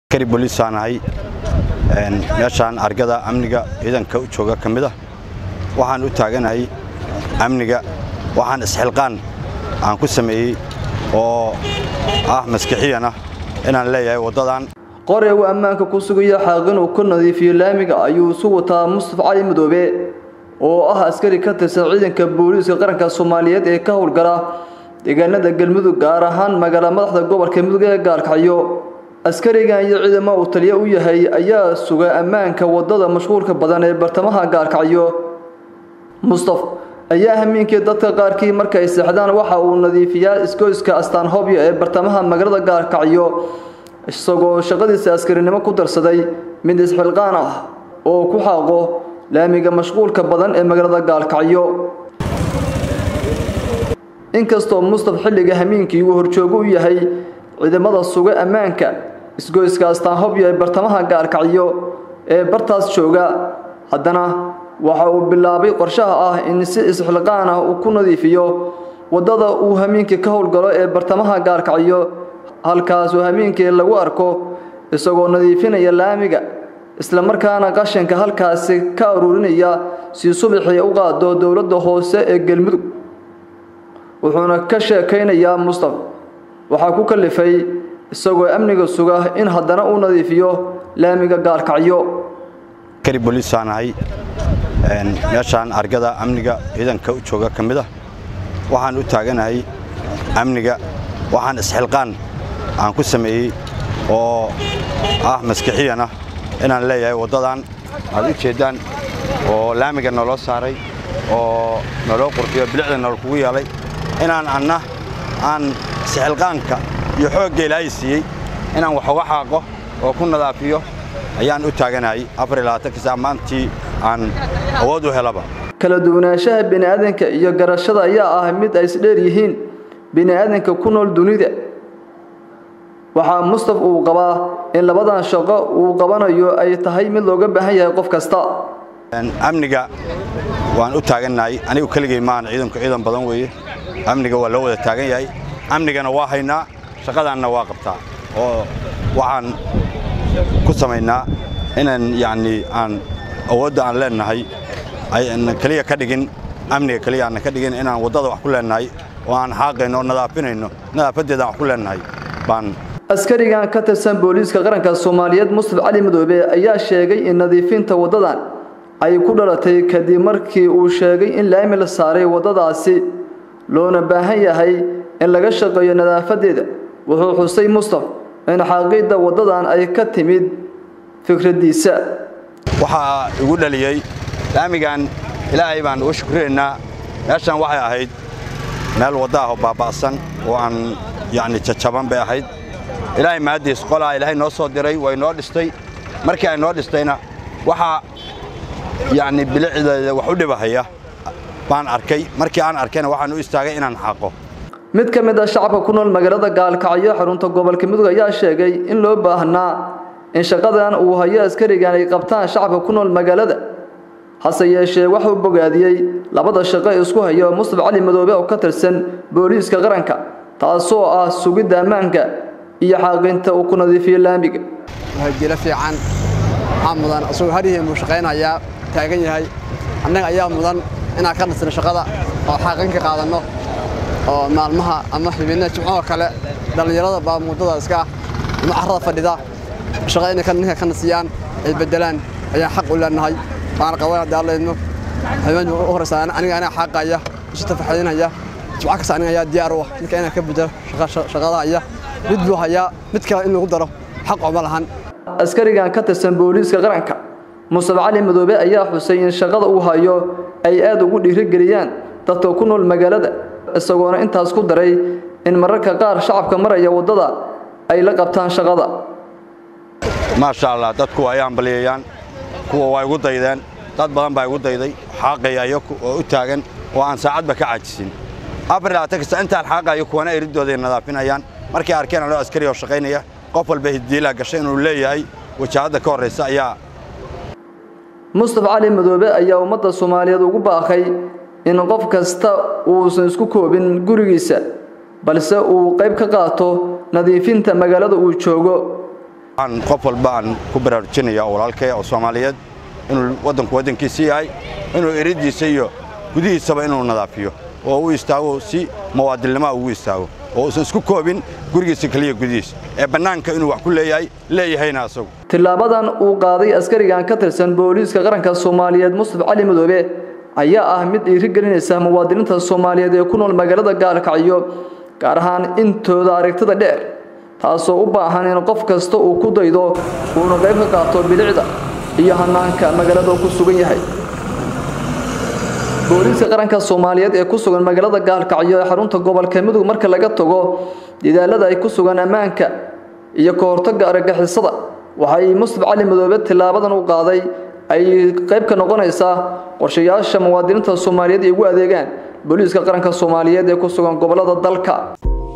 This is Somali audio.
kari booliisaan ahay meeshaan argada amniga ciidanka u jooga ka mid ah waxaan u taaganahay amniga waxaan isxilqaan aan ku sameeyey oo ah maskixiyan ah inaan leeyahay waddadan qore uu ammaanka ku sugaya xaaqin uu ku nadiifiyo laamiga ayuu isu wataa mustafa cali madoobe oo ah askari ka tirsan ciidanka booliiska qaranka soomaaliyeed ee ka howlgala deegaanada galmudug gaar ahaan magaala madaxda gobolka mudug ee gaalkacyo askarigan iyo ciidamo uu taliyo u yahay ayaa suga ammaanka waddada mashquulka badan ee bartamaha gaalkacyo mustaf ayaa hamiinkii dadka qaarkii markay seexdaan waxa uu nadiifiyaa isgoyska astaanhobyo ee bartamaha magaalada gaalkacyo isagoo shaqadiisa askarinimo ku darsaday mid isxilqaan ah oo ku xaaqo laamiga mashquulka badan ee magaalada gaalkacyo inkastoo mustaf xilliga hamiinkii uu horjoogo u yahay ciidamada suga ammaanka isgoyska astaanhobyo ee bartamaha gaalkacyo ee bartaas jooga haddana waxa uu bilaabay qorshaha ah in si isxilqaan ah uu ku nadiifiyo waddada uu hamiinkii ka howlgalo ee bartamaha gaalkacyo halkaasoo hamiinkii lagu arko isagoo nadiifinaya laamiga isla markaana qashinka halkaasi ka aruurinaya si subaxii u qaado dowladda hoose ee galmudug wuxuuna ka sheekaynayaa mustaf waxaa ku kalifay isagoo amniga suga in haddana uu nadiifiyo laamiga gaalkacyo kari booliisaan ahay meeshaan argada amniga ciidanka u jooga ka mid ah waxaan u taaganahay amniga waxaan isxilqaan aan ku sameeyey oo ah maskixiyan ah inaan leeyahay waddadan aad u jeeddaan oo laamiga naloo saaray oo naloo qurxiyo bilicda nal kugu yeelay inaan anna aan isxilqaanka iyo xoogga ilaahay siiyey inaan wax uga xaaqo oo ku nadaafiyo ayaan u taaganahay afariyolabaatanka saac maantii aan awood u helaba kala duwanaanshaha bini'aadanka iyo garashada ayaa ah mid ay isdheer yihiin bini'aadanka ku nool dunida waxaa mustaf uu qabaa in labadan shaqo uu qabanayo ay tahay mid looga baahan yahay qof kasta amniga waan u taagannahay anigu keligay maahan ciidanku ciidan badan weeye amniga waa loo wada taagan yahay amnigana waa haynaa shaqadaanna waa qabtaa oo waxaan ku samaynaa inaan yacnii aan awoodda aan leennahay ayna keliya ka dhigin amniga keliya aanna ka dhigin inaan waddada wax ku leennahay oo aan xaaqayno oo nadaafinayno nadaafaddeeda aan wax ku leennahay baan askarigan ka tirsan booliiska qaranka soomaaliyeed mustaf cali madoobe ayaa sheegay in nadiifinta waddadan ay ku dhalatay kadib markii uu sheegay in laami la saaray waddadaasi loona baahan yahay in laga shaqeeyo nadaafadeeda wuxuu xusay mustaf in xaaqidda waddadan ay ka timid fikraddiisa waxaa igu dhaliyey laamigan ilaahay baan ugu shukrinaynaa meeshan waxay ahayd meel wadda ah oo baaba'san oo aan yacni jajaban bay ahayd ilaahay mahaddiis qolaa ilaahay noo soo diray way noo dhistay markii ay noo dhistayna waxaa yacni bilicdeeda wax u dhibahaya baan arkay markii aan arkayna waxaan u istaagay inaan xaqo mid ka mid ah shacabka ku nool magaalada gaalkacyo xarunta gobolka mudug ayaa sheegay in loo baahnaa in shaqadan uu hayo askarigan ay qabtaan shacabka ku nool magaalada hase yeeshee waxuu bogaadiyey labada shaqo isku hayo mustaf cali madoobe oo ka tirsan booliiska qaranka taasoo ah sugidda ammaanka iyo xaaqinta uu ku nadiifiyo laamiga jiro fiican waxaa mudan isagoo harihii muu shaqaynayaa taagan yahay annaga ayaa mudan inaan ka nasino shaqada oo xaaqin ka qaadanno oo maalmaha ama xibinna jimcoo kale dhallinyarada baa muddada iska ah ama carrada fadhida shaqada inay ninka ka nasiyaan ay beddelaan ayaan xaq u leenahay waana qabanaa daallaydno habeen u horeysa aniga anaa xaaqaya isu tafaxaynaya jimco kasta aniga ayaa diyaar u ah ninka inaan ka beddelo shaqada haya mid buu hayaa mid kale in lagu daro xaq ooma lahan askarigan ka tirsan booliiska qaranka mustaf cali madoobe ayaa xusay in shaqada uu hayo ay aad ugu dhiirigeliyaan dadka ku nool magaalada isagoona intaas ku daray in mararka qaar shacabka maraya waddada ay la qabtaan shaqada maasha allah dadku ay ambaliyayaan kuwa waa igu daydeen dad badan baa igu dayday xaaqaya iyaku oo u taagan oo aan saacadba ka caajisin afar labaatan kasta intaan xaaqayo kuwana eridooday nadaafinayaan markay arkeen anoo askari oo shaqaynaya qof walba hiddiilaa gashay inuu leeyahay wajahadda ka horraysa ayaa mustaf cali madoobe ayaa ummadda soomaaliyeed ugu baaqay in qof kasta uusan isku koobin gurigiisa balse uu qayb ka qaato nadiifinta magaalada uu joogo waxaan qof walba aan ku baraarujinaya oo walaalkaya oo soomaaliyeed inuu waddanku waddankiisa yahay inuu eriddiisa iyo gudihiisaba inuu nadaafiyo oo u istaago si muwaadilnimoa ugu istaago oo uusan isku koobin gurigiisa keliya gudihiisa ee bannaanka inuu wax ku leeyahay leeyahayna asagu tilaabadan uu qaaday askarigan ka tirsan booliiska qaranka soomaaliyeed mustaf cali madoobe ayaa ah mid dhiirigelinaysa muwaadiniinta soomaaliyeed ee ku nool magaalada gaalkacyo gaar ahaan intooda aragtida dheer taasoo u baahan in qof kasta uu ku daydo uuna qayb ka qaato bilicda iyo hanaanka magaalada ku sugan yahay booliiska qaranka soomaaliyeed ee ku sugan magaalada gaalkacyo ee xarunta gobolka mudug marka laga tago dadaalada ay ku sugan ammaanka iyo ka hortagga argagixisada waxay mustaf cali madoobe tilaabadan u qaaday ay qayb ka noqonaysaa qorshayaasha muwaadiniinta soomaaliyeed ay ugu adeegaan booliiska qaranka soomaaliyeed ee ku sugan gobollada dalka